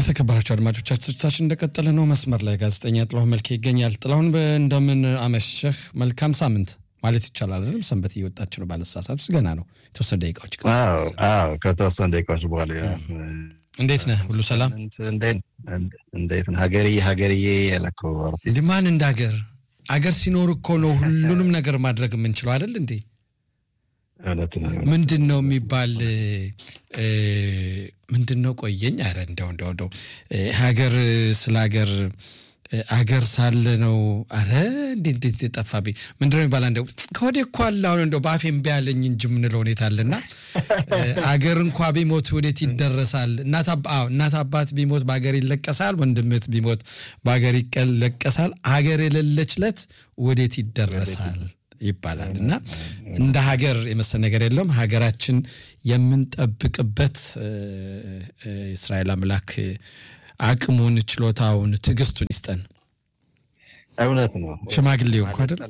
የተከበራቸው አድማጮቻችን እንደቀጠለ ነው። መስመር ላይ ጋዜጠኛ ጥላሁን መልኬ ይገኛል። ጥላሁን እንደምን አመሸህ? መልካም ሳምንት ማለት ይቻላል አይደለም? ሰንበት እየወጣች ነው ባለሳሳት ገና ነው። የተወሰነ ደቂቃዎች ከተወሰነ ደቂቃዎች በኋላ እንዴት ነህ? ሁሉ ሰላም? እንዴት ነህ? ሀገርዬ ሀገርዬ ያለከው እንዲህ ማን እንደ ሀገር አገር ሲኖር እኮ ነው ሁሉንም ነገር ማድረግ የምንችለው አይደል እንዴ? ምንድን ነው የሚባል ምንድን ነው ቆየኝ። ኧረ እንደው እንደው እንደው ሀገር ስለ ሀገር አገር ሳለ ነው። ኧረ እንዴት እንዴት ጠፋብኝ። ምንድን ነው የሚባል እንደው ከወዴ እኮ አለ አሁን እንደው በአፌ እምቢ ያለኝ እንጂ የምንለው ሁኔታ አለና አገር እንኳ ቢሞት ወዴት ይደረሳል? እናት አባት ቢሞት በሀገር ይለቀሳል። ወንድምት ቢሞት በሀገር ይለቀሳል። ሀገር የሌለች ለት ወዴት ይደረሳል ይባላል እና እንደ ሀገር የመሰል ነገር የለም። ሀገራችን የምንጠብቅበት የእስራኤል አምላክ አቅሙን፣ ችሎታውን፣ ትዕግስቱን ይስጠን። እውነት ነው። ሽማግሌው እኮ አይደል?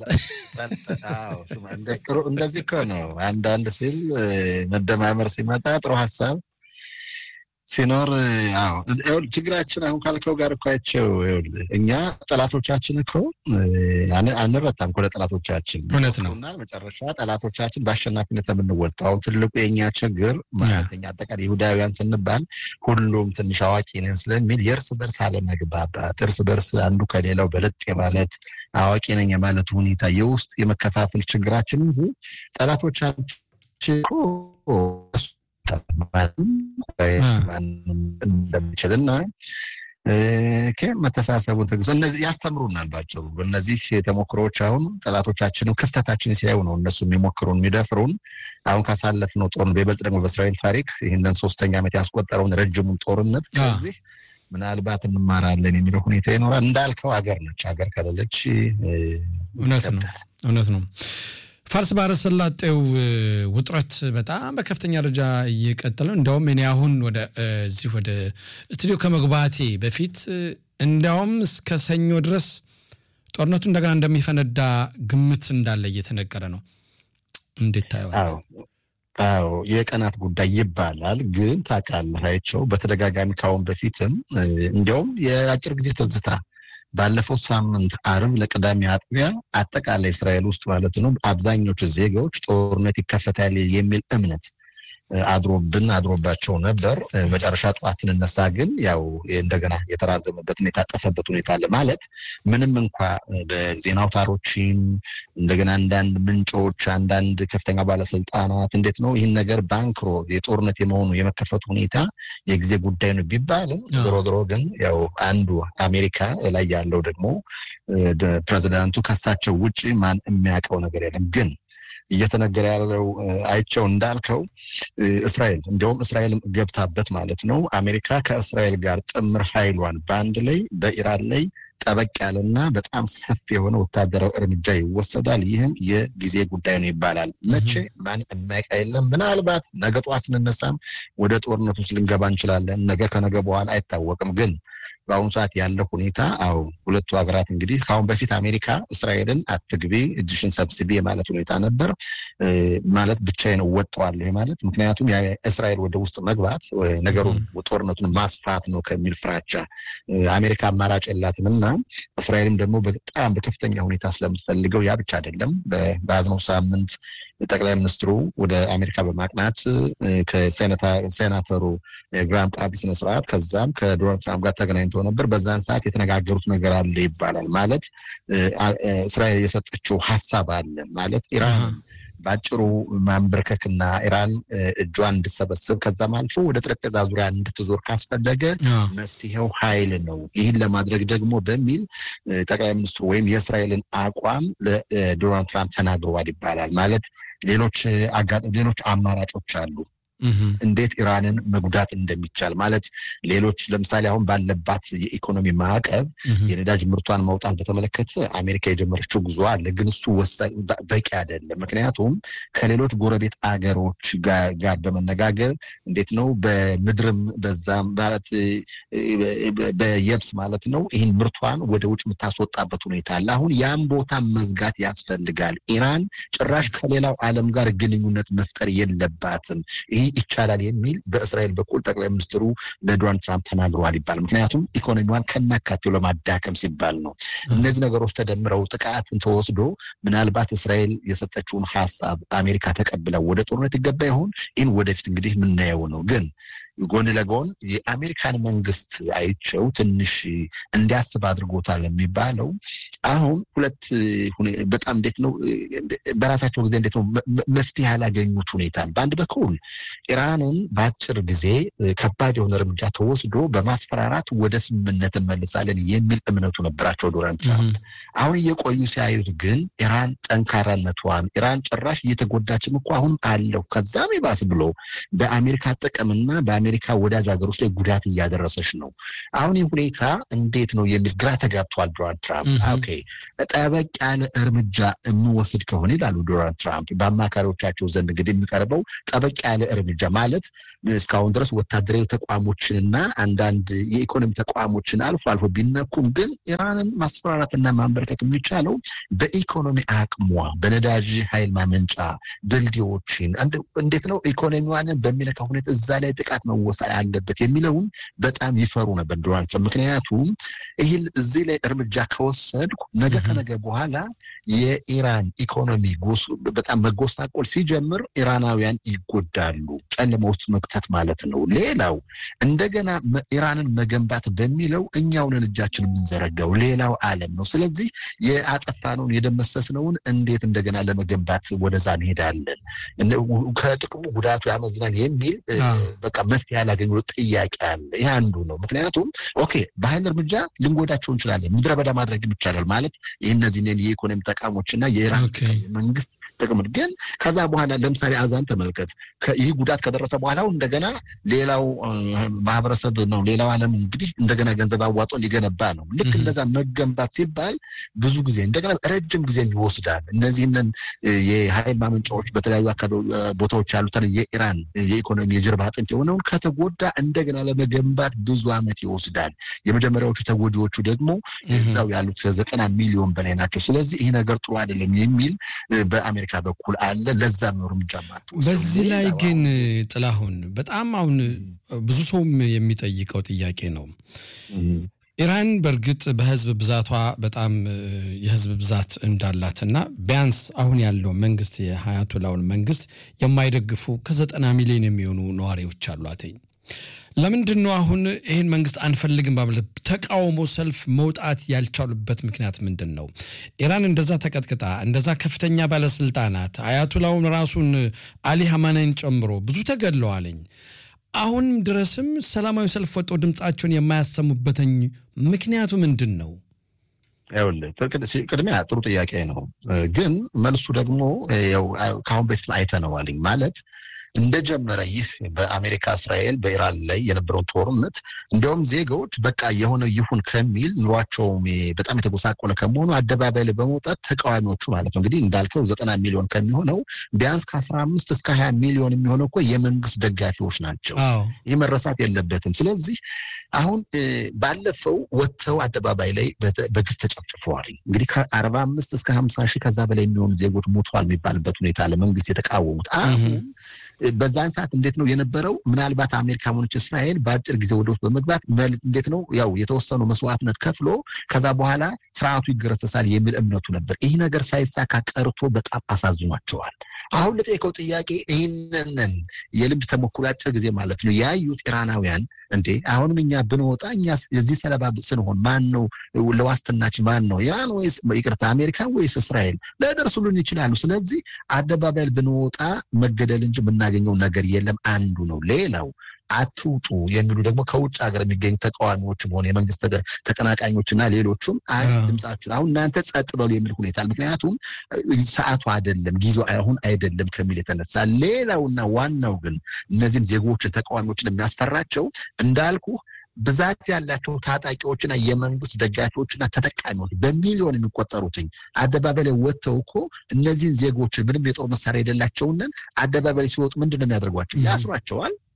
እንደዚህ እኮ ነው። አንዳንድ ሲል መደማመር ሲመጣ ጥሩ ሀሳብ ሲኖር አዎ፣ ችግራችን አሁን ካልከው ጋር እኮ አይቼው እኛ ጠላቶቻችን እኮ አንረታም እኮ ለጠላቶቻችን እውነት ነው። መጨረሻ ጠላቶቻችን በአሸናፊነት የምንወጣው ትልቁ የእኛ ችግር ማለተኛ አጠቃላይ ይሁዳውያን ስንባል ሁሉም ትንሽ አዋቂ ነን ስለሚል የእርስ በርስ አለመግባባት፣ እርስ በርስ አንዱ ከሌላው በለጥ የማለት አዋቂ ነኝ የማለት ሁኔታ የውስጥ የመከፋፈል ችግራችን እንጂ ጠላቶቻችን እንደሚችል እና መተሳሰቡን ትግስት እነዚህ ያስተምሩናል። ባጭሩ እነዚህ ተሞክሮዎች አሁን ጠላቶቻችንም ክፍተታችን ሲያዩ ነው እነሱ የሚሞክሩን የሚደፍሩን። አሁን ካሳለፍነው ጦርነት በይበልጥ ደግሞ በእስራኤል ታሪክ ይህንን ሶስተኛ ዓመት ያስቆጠረውን ረጅሙን ጦርነት ከዚህ ምናልባት እንማራለን የሚለው ሁኔታ ይኖራል። እንዳልከው ሀገር ነች። ሀገር ከሌለች እውነት ነው እውነት ነው። ፋርስ ባህረ ሰላጤው ውጥረት በጣም በከፍተኛ ደረጃ እየቀጠለ ነው። እንዲያውም እኔ አሁን ወደ እዚህ ወደ ስቱዲዮ ከመግባቴ በፊት እንዲያውም እስከ ሰኞ ድረስ ጦርነቱ እንደገና እንደሚፈነዳ ግምት እንዳለ እየተነገረ ነው። እንዴት ታየዋል? አዎ የቀናት ጉዳይ ይባላል። ግን ታውቃለህ አይቼው በተደጋጋሚ ካሁን በፊትም እንዲያውም የአጭር ጊዜ ትዝታ ባለፈው ሳምንት አርብ ለቅዳሜ አጥቢያ አጠቃላይ እስራኤል ውስጥ ማለት ነው አብዛኞቹ ዜጋዎች ጦርነት ይከፈታል የሚል እምነት አድሮብን አድሮባቸው ነበር። መጨረሻ ጠዋት ስንነሳ ግን ያው እንደገና የተራዘመበትን የታጠፈበት ሁኔታ አለ። ማለት ምንም እንኳ በዜና አውታሮችም እንደገና አንዳንድ ምንጮች፣ አንዳንድ ከፍተኛ ባለስልጣናት እንዴት ነው ይህን ነገር ባንክሮ የጦርነት የመሆኑ የመከፈቱ ሁኔታ የጊዜ ጉዳይ ነው ቢባልም ዞሮ ዞሮ ግን ያው አንዱ አሜሪካ ላይ ያለው ደግሞ ፕሬዚዳንቱ ከሳቸው ውጭ ማን የሚያውቀው ነገር የለም ግን እየተነገረ ያለው አይቸው እንዳልከው እስራኤል እንዲያውም እስራኤል ገብታበት ማለት ነው። አሜሪካ ከእስራኤል ጋር ጥምር ኃይሏን በአንድ ላይ በኢራን ላይ ጠበቅ ያለና በጣም ሰፊ የሆነ ወታደራዊ እርምጃ ይወሰዳል። ይህም የጊዜ ጉዳይ ነው ይባላል። መቼ ማን የሚያውቅ የለም። ምናልባት ነገ ጠዋት ስንነሳም ወደ ጦርነት ውስጥ ልንገባ እንችላለን። ነገ ከነገ በኋላ አይታወቅም ግን በአሁኑ ሰዓት ያለው ሁኔታ አዎ ሁለቱ ሀገራት እንግዲህ ከአሁን በፊት አሜሪካ እስራኤልን አትግቢ እጅሽን ሰብስቢ የማለት ሁኔታ ነበር። ማለት ብቻዬን እወጣዋለሁ ማለት ምክንያቱም እስራኤል ወደ ውስጥ መግባት ነገሩን ጦርነቱን ማስፋት ነው ከሚል ፍራቻ አሜሪካ አማራጭ የላትም እና እስራኤልም ደግሞ በጣም በከፍተኛ ሁኔታ ስለምትፈልገው ያ ብቻ አይደለም። በያዝነው ሳምንት ጠቅላይ ሚኒስትሩ ወደ አሜሪካ በማቅናት ከሴናተሩ ግራም ቃቢ ስነስርዓት ከዛም ከዶናልድ ትራምፕ ጋር ተገናኝተው ነበር። በዛን ሰዓት የተነጋገሩት ነገር አለ ይባላል። ማለት እስራኤል የሰጠችው ሀሳብ አለ ማለት ኢራን በአጭሩ ማንበርከክና ኢራን እጇን እንድትሰበስብ ከዛም አልፎ ወደ ጠረጴዛ ዙሪያ እንድትዞር ካስፈለገ መፍትሄው ኃይል ነው። ይህን ለማድረግ ደግሞ በሚል ጠቅላይ ሚኒስትሩ ወይም የእስራኤልን አቋም ለዶናልድ ትራምፕ ተናግረዋል ይባላል። ማለት ሌሎች ሌሎች አማራጮች አሉ እንዴት ኢራንን መጉዳት እንደሚቻል ማለት ሌሎች ለምሳሌ አሁን ባለባት የኢኮኖሚ ማዕቀብ የነዳጅ ምርቷን መውጣት በተመለከተ አሜሪካ የጀመረችው ጉዞ አለ። ግን እሱ ወሳኝ በቂ አይደለም። ምክንያቱም ከሌሎች ጎረቤት አገሮች ጋር በመነጋገር እንዴት ነው በምድርም በዛም ማለት በየብስ ማለት ነው ይህን ምርቷን ወደ ውጭ የምታስወጣበት ሁኔታ አለ። አሁን ያም ቦታ መዝጋት ያስፈልጋል። ኢራን ጭራሽ ከሌላው ዓለም ጋር ግንኙነት መፍጠር የለባትም። ይህ ይቻላል የሚል በእስራኤል በኩል ጠቅላይ ሚኒስትሩ ለዶናልድ ትራምፕ ተናግረዋል ይባል። ምክንያቱም ኢኮኖሚዋን ከናካቴው ለማዳከም ሲባል ነው። እነዚህ ነገሮች ተደምረው ጥቃትን ተወስዶ ምናልባት እስራኤል የሰጠችውን ሀሳብ አሜሪካ ተቀብለው ወደ ጦርነት ይገባ ይሆን? ይህን ወደፊት እንግዲህ የምናየው ነው ግን ጎን ለጎን የአሜሪካን መንግስት አይቸው ትንሽ እንዲያስብ አድርጎታል የሚባለው አሁን ሁለት በጣም እንዴት ነው በራሳቸው ጊዜ እንዴት ነው መፍትሄ ያላገኙት ሁኔታ በአንድ በኩል ኢራንን በአጭር ጊዜ ከባድ የሆነ እርምጃ ተወስዶ በማስፈራራት ወደ ስምምነት እንመልሳለን የሚል እምነቱ ነበራቸው ዶናልድ ትራምፕ። አሁን እየቆዩ ሲያዩት ግን ኢራን ጠንካራነቷን ኢራን ጭራሽ እየተጎዳችም እኮ አሁን አለው ከዛም ይባስ ብሎ በአሜሪካ ጥቅምና በአሜሪካ ወዳጅ ሀገሮች ላይ ጉዳት እያደረሰች ነው። አሁን ይህ ሁኔታ እንዴት ነው የሚል ግራ ተጋብቷል ዶናልድ ትራምፕ። ኦኬ ጠበቅ ያለ እርምጃ የሚወስድ ከሆነ ይላሉ ዶናልድ ትራምፕ በአማካሪዎቻቸው ዘንድ እንግዲህ የሚቀርበው ጠበቅ ያለ እርምጃ ማለት እስካሁን ድረስ ወታደራዊ ተቋሞችንና አንዳንድ የኢኮኖሚ ተቋሞችን አልፎ አልፎ ቢነኩም ግን ኢራንን ማስፈራራትና ማንበርከክ የሚቻለው በኢኮኖሚ አቅሟ በነዳጅ ኃይል ማመንጫ ድልድዮችን እንዴት ነው ኢኮኖሚዋንን በሚነካ ሁኔታ እዛ ላይ ጥቃት መወሰድ አለበት የሚለውን በጣም ይፈሩ ነበር ዶናልድ ትራምፕ። ምክንያቱም ይህ እዚህ ላይ እርምጃ ከወሰድኩ ነገ ከነገ በኋላ የኢራን ኢኮኖሚ በጣም መጎሳቆል ሲጀምር ኢራናውያን ይጎዳሉ። ጨለማ ውስጥ መክተት ማለት ነው። ሌላው እንደገና ኢራንን መገንባት በሚለው እኛውንን እጃችን የምንዘረጋው ሌላው ዓለም ነው። ስለዚህ የአጠፋነውን የደመሰስነውን እንዴት እንደገና ለመገንባት ወደዛ እንሄዳለን? ከጥቅሙ ጉዳቱ ያመዝናል የሚል በቃ መፍትሄ ያላገኙ ጥያቄ አለ። ይህ አንዱ ነው። ምክንያቱም ኦኬ በኃይል እርምጃ ልንጎዳቸው እንችላለን፣ ምድረ በዳ ማድረግም ይቻላል ማለት ይህ እነዚህን የኢኮኖሚ ተቋሞችና የኢራን መንግስት ጥቅም ግን ከዛ በኋላ ለምሳሌ አዛን ተመልከት። ይህ ጉዳት ከደረሰ በኋላ እንደገና ሌላው ማህበረሰብ ነው ሌላው ዓለም እንግዲህ እንደገና ገንዘብ አዋጦ ሊገነባ ነው። ልክ እንደዛ መገንባት ሲባል ብዙ ጊዜ እንደገና ረጅም ጊዜ ይወስዳል። እነዚህንን የኃይል ማመንጫዎች በተለያዩ አካባቢ ቦታዎች ያሉትን የኢራን የኢኮኖሚ የጀርባ አጥንት የሆነውን ከተጎዳ እንደገና ለመገንባት ብዙ ዓመት ይወስዳል። የመጀመሪያዎቹ ተጎጂዎቹ ደግሞ እዛው ያሉት ዘጠና ሚሊዮን በላይ ናቸው። ስለዚህ ይህ ነገር ጥሩ አይደለም የሚል በአሜሪካ በኩል አለ። ለዛም ነው እርምጃ በዚህ ላይ ግን ጥላሁን በጣም አሁን ብዙ ሰውም የሚጠይቀው ጥያቄ ነው። ኢራን በእርግጥ በህዝብ ብዛቷ በጣም የህዝብ ብዛት እንዳላትና ቢያንስ አሁን ያለው መንግስት የሀያቱላውን መንግስት የማይደግፉ ከዘጠና ሚሊዮን የሚሆኑ ነዋሪዎች አሏትኝ። ለምንድን ነው አሁን ይህን መንግስት አንፈልግም በማለት ተቃውሞ ሰልፍ መውጣት ያልቻሉበት ምክንያት ምንድን ነው? ኢራን እንደዛ ተቀጥቅጣ እንደዛ ከፍተኛ ባለስልጣናት አያቱላውን ራሱን አሊ ሀማናይን ጨምሮ ብዙ ተገድለዋለኝ። አሁንም ድረስም ሰላማዊ ሰልፍ ወጥተው ድምፃቸውን የማያሰሙበትኝ ምክንያቱ ምንድን ነው? ቅድሚያ ጥሩ ጥያቄ ነው፣ ግን መልሱ ደግሞ ከአሁን በፊት አይተነዋልኝ ማለት እንደጀመረ ይህ በአሜሪካ እስራኤል በኢራን ላይ የነበረውን ጦርነት እንዲያውም ዜጋዎች በቃ የሆነ ይሁን ከሚል ኑሯቸውም በጣም የተጎሳቆለ ከመሆኑ አደባባይ ላይ በመውጣት ተቃዋሚዎቹ ማለት ነው እንግዲህ እንዳልከው ዘጠና ሚሊዮን ከሚሆነው ቢያንስ ከአስራ አምስት እስከ ሀያ ሚሊዮን የሚሆነው እኮ የመንግስት ደጋፊዎች ናቸው። ይህ መረሳት የለበትም። ስለዚህ አሁን ባለፈው ወጥተው አደባባይ ላይ በግፍ ተጨፍጭፈዋል። እንግዲህ ከአርባ አምስት እስከ ሀምሳ ሺህ ከዛ በላይ የሚሆኑ ዜጎች ሞተዋል የሚባልበት ሁኔታ ለመንግስት የተቃወሙት አሁን በዛን ሰዓት እንዴት ነው የነበረው? ምናልባት አሜሪካ ሆነች እስራኤል በአጭር ጊዜ ወደ ውስጥ በመግባት እንዴት ነው ያው የተወሰኑ መስዋዕትነት ከፍሎ ከዛ በኋላ ስርዓቱ ይገረሰሳል የሚል እምነቱ ነበር። ይህ ነገር ሳይሳካ ቀርቶ በጣም አሳዝኗቸዋል። አሁን ለጠየቀው ጥያቄ ይህንን የልምድ ተሞክሮ አጭር ጊዜ ማለት ነው ያዩት ኢራናውያን እንዴ አሁንም እኛ ብንወጣ እኛ የዚህ ሰለባ ስንሆን ማን ነው ለዋስትናችን ማን ነው ኢራን ወይስ ይቅርታ አሜሪካ ወይስ እስራኤል ሊያደርሱልን ይችላሉ። ስለዚህ አደባባይ ብንወጣ መገደል እንጂ የምናገኘው ነገር የለም አንዱ ነው። ሌላው አትውጡ የሚሉ ደግሞ ከውጭ ሀገር የሚገኙ ተቃዋሚዎችም ሆነ የመንግስት ተቀናቃኞችና ሌሎቹም ድምጻችሁን አሁን እናንተ ጸጥ በሉ የሚል ሁኔታ ምክንያቱም ሰዓቱ አይደለም ጊዜው አሁን አይደለም ከሚል የተነሳ ሌላውና ዋናው ግን እነዚህም ዜጎችን ተቃዋሚዎችን የሚያስፈራቸው እንዳልኩ ብዛት ያላቸው ታጣቂዎችና የመንግስት ደጋፊዎችና ተጠቃሚዎች በሚሊዮን የሚቆጠሩትኝ አደባባይ ላይ ወጥተው እኮ እነዚህን ዜጎችን ምንም የጦር መሳሪያ የሌላቸውንን አደባባይ ላይ ሲወጡ ምንድን ነው የሚያደርጓቸው? ያስሯቸዋል።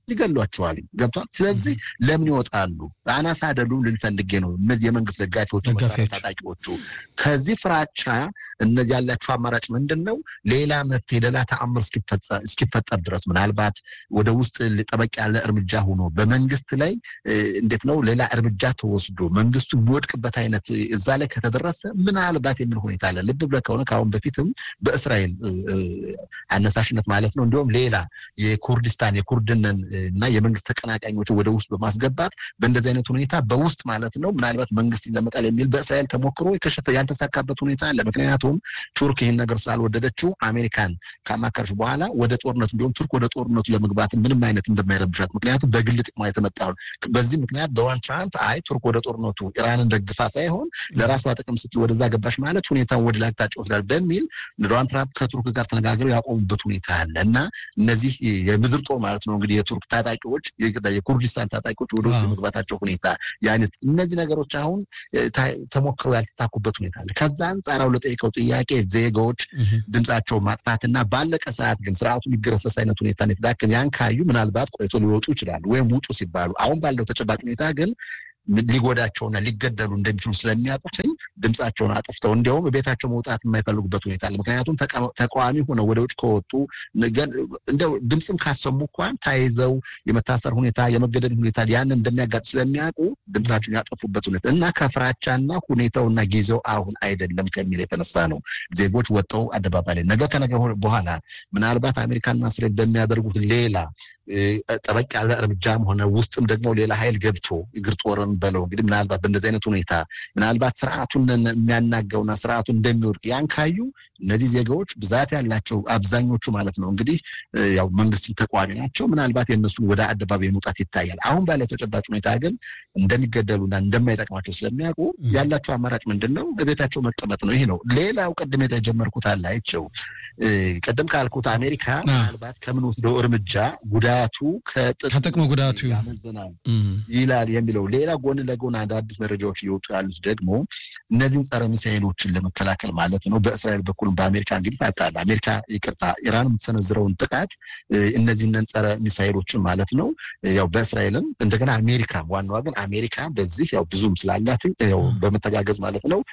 ይገሏቸዋል። ገብቷል። ስለዚህ ለምን ይወጣሉ? አናሳ አይደሉም ልንፈልጌ ነው። እነዚህ የመንግስት ደጋፊዎቹ ታጣቂዎቹ ከዚህ ፍራቻ እነዚህ ያላቸው አማራጭ ምንድን ነው? ሌላ መፍትሄ ሌላ ተአምር እስኪፈጠር ድረስ ምናልባት ወደ ውስጥ ጠበቅ ያለ እርምጃ ሆኖ በመንግስት ላይ እንዴት ነው ሌላ እርምጃ ተወስዶ መንግስቱ የሚወድቅበት አይነት እዛ ላይ ከተደረሰ ምናልባት የሚል ሁኔታ አለ። ልብ ብለህ ከሆነ ከአሁን በፊትም በእስራኤል አነሳሽነት ማለት ነው እንዲሁም ሌላ የኩርዲስታን የኩርድንን እና የመንግስት ተቀናቃኞች ወደ ውስጥ በማስገባት በእንደዚህ አይነት ሁኔታ በውስጥ ማለት ነው ምናልባት መንግስት ይለመጣል የሚል በእስራኤል ተሞክሮ የከሸፈ ያልተሳካበት ሁኔታ አለ። ምክንያቱም ቱርክ ይህን ነገር ስላልወደደችው አሜሪካን ካማከረች በኋላ ወደ ጦርነቱ እንዲሁም ቱርክ ወደ ጦርነቱ ለመግባት ምንም አይነት እንደማይረብሻት ምክንያቱም በግል ጥቅሟ የተመጣ በዚህ ምክንያት ዶናልድ ትራምፕ አይ ቱርክ ወደ ጦርነቱ ኢራንን ደግፋ ሳይሆን ለራሷ ጥቅም ስትል ወደዛ ገባሽ ማለት ሁኔታውን ወደ ላይ አቅጣጫ ወስዳል በሚል ዶናልድ ትራምፕ ከቱርክ ጋር ተነጋግረው ያቆሙበት ሁኔታ አለ እና እነዚህ የምድር ጦር ማለት ነው እንግዲህ የቱርክ ታጣቂዎች የኩርዲስታን ታጣቂዎች ወደ ውስጥ የመግባታቸው ሁኔታ ያነት እነዚህ ነገሮች አሁን ተሞክረው ያልተሳኩበት ሁኔታ አለ። ከዛ አንጻራው ለጠይቀው ጥያቄ ዜጎች ድምፃቸው ማጥፋትና ባለቀ ሰዓት ግን ስርዓቱ የሚገረሰስ አይነት ሁኔታ የተዳከም ያን ካዩ ምናልባት ቆይቶ ሊወጡ ይችላሉ ወይም ውጡ ሲባሉ አሁን ባለው ተጨባጭ ሁኔታ ግን ሊጎዳቸውና ሊገደሉ እንደሚችሉ ስለሚያውቁትኝ ድምፃቸውን አጥፍተው እንዲያውም ቤታቸው መውጣት የማይፈልጉበት ሁኔታ አለ። ምክንያቱም ተቃዋሚ ሆነው ወደ ውጭ ከወጡ እንደው ድምፅም ካሰሙ እንኳን ተይዘው የመታሰር ሁኔታ የመገደል ሁኔታ ያንን እንደሚያጋጥ ስለሚያውቁ ድምፃቸውን ያጠፉበት ሁኔታ እና ከፍራቻና ሁኔታውና ጊዜው አሁን አይደለም ከሚል የተነሳ ነው ዜጎች ወጥተው አደባባይ ላይ ነገ ከነገ በኋላ ምናልባት አሜሪካና እስራኤል በሚያደርጉት ሌላ ጠበቅ ያለ እርምጃም ሆነ ውስጥም ደግሞ ሌላ ኃይል ገብቶ እግር ጦርን በለው እንግዲህ ምናልባት በእንደዚህ አይነት ሁኔታ ምናልባት ስርዓቱን የሚያናገውና ስርዓቱን እንደሚወድቅ ያን ካዩ እነዚህ ዜጋዎች ብዛት ያላቸው አብዛኞቹ ማለት ነው እንግዲህ ያው መንግስት ተቃዋሚ ናቸው። ምናልባት የእነሱን ወደ አደባባይ መውጣት ይታያል። አሁን ባለው ተጨባጭ ሁኔታ ግን እንደሚገደሉና እንደማይጠቅማቸው ስለሚያውቁ ያላቸው አማራጭ ምንድን ነው? በቤታቸው መቀመጥ ነው። ይሄ ነው። ሌላው ቅድም የተጀመርኩት አለ አይቸው ቅድም ካልኩት አሜሪካ ምናልባት ከምንወስደው እርምጃ ጉዳቱ ከጥቅሙ ጉዳቱ ያመዝናል ይላል የሚለው ሌላ ጎን ለጎን አዳዲስ መረጃዎች እየወጡ ያሉት ደግሞ እነዚህን ጸረ ሚሳኤሎችን ለመከላከል ማለት ነው በእስራኤል በኩልም በአሜሪካ እንግዲህ ታውቃለህ አሜሪካ ይቅርታ ኢራን የምትሰነዝረውን ጥቃት እነዚህን ጸረ ሚሳኤሎችን ማለት ነው ያው በእስራኤልም እንደገና አሜሪካ ዋናዋ ግን አሜሪካ በዚህ ያው ብዙም ስላላት ያው በመተጋገዝ ማለት ነው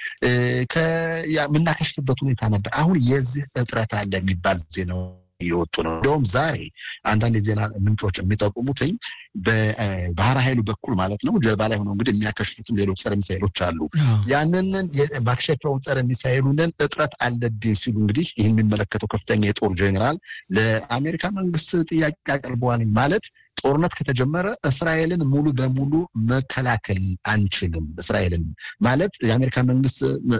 የምናከሽፍበት ሁኔታ ነበር። አሁን የዚህ እጥረት አለ የሚባል ዜና እየወጡ ነው። እንዲሁም ዛሬ አንዳንድ የዜና ምንጮች የሚጠቁሙትኝ በባህር ኃይሉ በኩል ማለት ነው ጀልባ ላይ ሆነው እንግዲህ የሚያከሽፉትም ሌሎች ጸረ ሚሳይሎች አሉ። ያንንን ማክሸፊያውን ጸረ ሚሳይሉንን እጥረት አለብኝ ሲሉ እንግዲህ ይህን የሚመለከተው ከፍተኛ የጦር ጄኔራል ለአሜሪካ መንግስት ጥያቄ አቅርበዋል። ማለት ጦርነት ከተጀመረ እስራኤልን ሙሉ በሙሉ መከላከል አንችልም። እስራኤልን ማለት የአሜሪካ መንግስት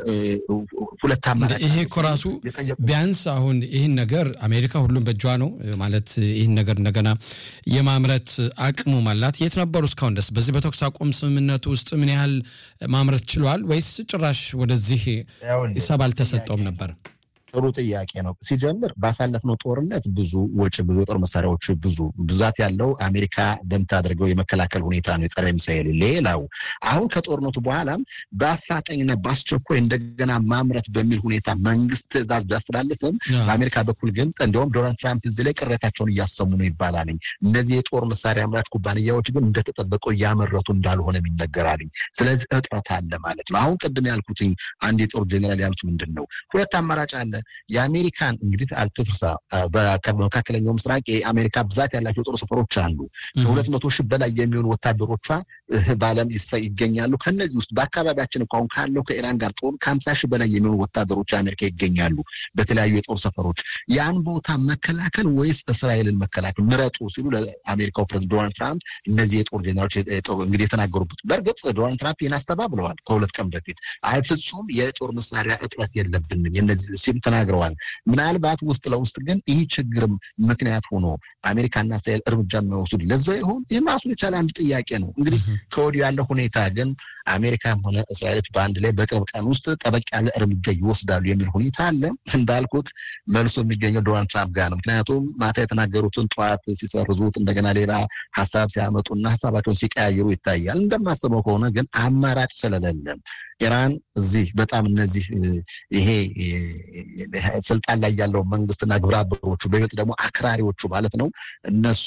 ሁለት አማራጭ ይሄ እኮ ራሱ ቢያንስ አሁን ይህን ነገር አሜሪካ ሁሉም በእጇ ነው ማለት ይህን ነገር እንደገና የማምረት አቅሙም አላት። የት ነበሩ እስካሁን ድረስ በዚህ በተኩስ አቁም ስምምነቱ ውስጥ ምን ያህል ማምረት ችሏል? ወይስ ጭራሽ ወደዚህ ሰብ አልተሰጠውም ነበር? ጥሩ ጥያቄ ነው። ሲጀምር ባሳለፍነው ጦርነት ብዙ ወጪ ብዙ የጦር መሳሪያዎች ብዙ ብዛት ያለው አሜሪካ በምታደርገው የመከላከል ሁኔታ ነው የጸረ ሚሳኤል። ሌላው አሁን ከጦርነቱ በኋላም በአፋጣኝና በአስቸኳይ እንደገና ማምረት በሚል ሁኔታ መንግስት ትዕዛዝ ቢያስተላልፍም በአሜሪካ በኩል ግን እንዲሁም ዶናልድ ትራምፕ እዚህ ላይ ቅሬታቸውን እያሰሙ ነው ይባላልኝ። እነዚህ የጦር መሳሪያ አምራች ኩባንያዎች ግን እንደተጠበቀው እያመረቱ እንዳልሆነም ይነገራልኝ። ስለዚህ እጥረት አለ ማለት ነው። አሁን ቅድም ያልኩትኝ አንድ የጦር ጄኔራል ያሉት ምንድን ነው ሁለት አማራጭ አለ የአሜሪካን እንግዲህ አልትትርሳ በመካከለኛው ምስራቅ የአሜሪካ ብዛት ያላቸው የጦር ሰፈሮች አሉ። ከሁለት መቶ ሺህ በላይ የሚሆኑ ወታደሮቿ በዓለም ይገኛሉ። ከነዚህ ውስጥ በአካባቢያችን እኮ አሁን ካለው ከኢራን ጋር ጦር ከሀምሳ ሺህ በላይ የሚሆኑ ወታደሮች አሜሪካ ይገኛሉ በተለያዩ የጦር ሰፈሮች። ያን ቦታ መከላከል ወይስ እስራኤልን መከላከል ምረጡ ሲሉ ለአሜሪካው ፕሬዝዳንት ዶናልድ ትራምፕ እነዚህ የጦር ጄኔራሎች እንግዲህ የተናገሩበት። በእርግጥ ዶናልድ ትራምፕ ይህን አስተባብለዋል ከሁለት ቀን በፊት። አይ ፍጹም የጦር መሳሪያ እጥረት የለብንም የነዚህ ሲሉ ተናግረዋል። ምናልባት ውስጥ ለውስጥ ግን ይህ ችግርም ምክንያት ሆኖ አሜሪካና እስራኤል እርምጃ የሚወስዱ ለዛ ይሆን? ይህ ራሱን የቻለ አንድ ጥያቄ ነው። እንግዲህ ከወዲሁ ያለው ሁኔታ ግን አሜሪካም ሆነ እስራኤሎች በአንድ ላይ በቅርብ ቀን ውስጥ ጠበቅ ያለ እርምጃ ይወስዳሉ የሚል ሁኔታ አለ። እንዳልኩት መልሶ የሚገኘው ዶናልድ ትራምፕ ጋር ነው። ምክንያቱም ማታ የተናገሩትን ጠዋት ሲሰርዙት እንደገና ሌላ ሀሳብ ሲያመጡና ሀሳባቸውን ሲቀያየሩ ይታያል። እንደማስበው ከሆነ ግን አማራጭ ስለሌለም ኢራን እዚህ በጣም እነዚህ ይሄ ስልጣን ላይ ያለው መንግስትና ግብረ አበሮቹ በይበልጥ ደግሞ አክራሪዎቹ ማለት ነው እነሱ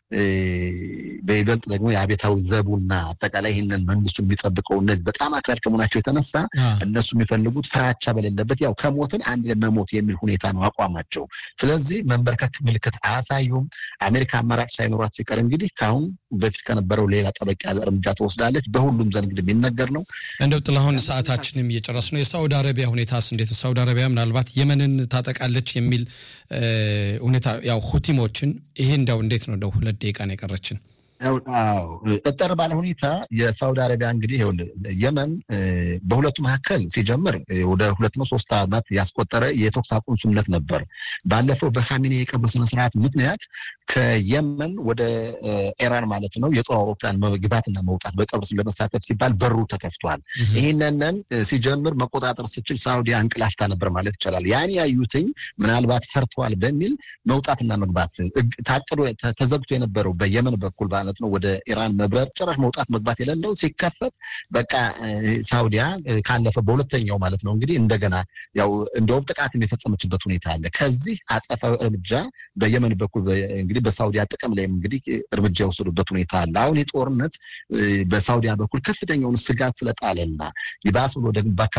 በይበልጥ ደግሞ የአቤታዊ ዘቡና አጠቃላይ ይህንን መንግስቱን የሚጠብቀው እነዚህ በጣም አክራሪ ከመሆናቸው የተነሳ እነሱ የሚፈልጉት ፍራቻ በሌለበት ያው ከሞትን አንድ መሞት የሚል ሁኔታ ነው አቋማቸው። ስለዚህ መንበርከክ ምልክት አያሳዩም። አሜሪካ አማራጭ ሳይኖራት ሲቀር እንግዲህ ከአሁን በፊት ከነበረው ሌላ ጠበቅ ያለ እርምጃ ትወስዳለች። በሁሉም ዘንድ እንግዲህ የሚነገር ነው። እንደው ጥላሁን ሰዓታችንም እየጨረስ ነው። የሳውዲ አረቢያ ሁኔታስ እንዴት ነው? ሳውዲ አረቢያ ምናልባት የመንን ታጠቃለች የሚል ሁኔታ ያው ሁቲሞችን ይሄ እንደው እንዴት ነው? እንደው ሁለት ደቂቃ ነው የቀረችን። እጠር ባለ ሁኔታ የሳውዲ አረቢያ እንግዲህ የመን በሁለቱ መካከል ሲጀምር ወደ ሁለት ነው ሶስት ዓመት ያስቆጠረ የተኩስ አቁም ስምምነት ነበር። ባለፈው በካሚኔ የቀብር ስነስርዓት ምክንያት ከየመን ወደ ኢራን ማለት ነው የጦር አውሮፕላን መግባትና መውጣት በቀብር ለመሳተፍ ሲባል በሩ ተከፍቷል። ይህንንን ሲጀምር መቆጣጠር ስችል ሳውዲ አንቅላፍታ ነበር ማለት ይቻላል። ያን ያዩትኝ ምናልባት ፈርተዋል በሚል መውጣትና መግባት ታቅዶ ተዘግቶ የነበረው በየመን በኩል ማለት ነው ወደ ኢራን መብረር ጭራሽ መውጣት መግባት የሌለው ሲከፈት በቃ ሳውዲያ ካለፈ በሁለተኛው ማለት ነው እንግዲህ እንደገና ያው እንደውም ጥቃትም የፈጸመችበት ሁኔታ አለ። ከዚህ አጸፋዊ እርምጃ በየመን በኩል እንግዲህ በሳውዲያ ጥቅም ላይም እንግዲህ እርምጃ የወሰዱበት ሁኔታ አለ። አሁን የጦርነት በሳውዲያ በኩል ከፍተኛውን ስጋት ስለጣለና ይባስ ብሎ ደግሞ